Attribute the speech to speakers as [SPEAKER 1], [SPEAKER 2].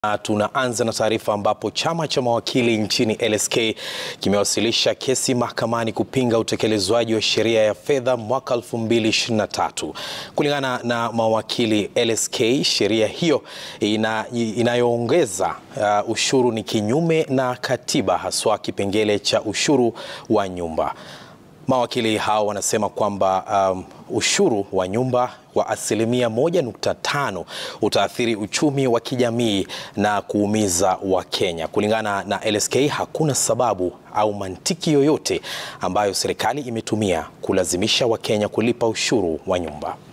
[SPEAKER 1] Tunaanza na taarifa ambapo chama cha mawakili nchini LSK kimewasilisha kesi mahakamani kupinga utekelezwaji wa sheria ya fedha mwaka 2023. Kulingana na mawakili LSK, sheria hiyo ina, inayoongeza uh, ushuru ni kinyume na katiba, haswa kipengele cha ushuru wa nyumba. Mawakili hao wanasema kwamba um, ushuru wa nyumba wa asilimia 1.5 utaathiri uchumi wa kijamii na kuumiza Wakenya. Kulingana na LSK, hakuna sababu au mantiki yoyote ambayo serikali imetumia kulazimisha Wakenya kulipa ushuru wa nyumba.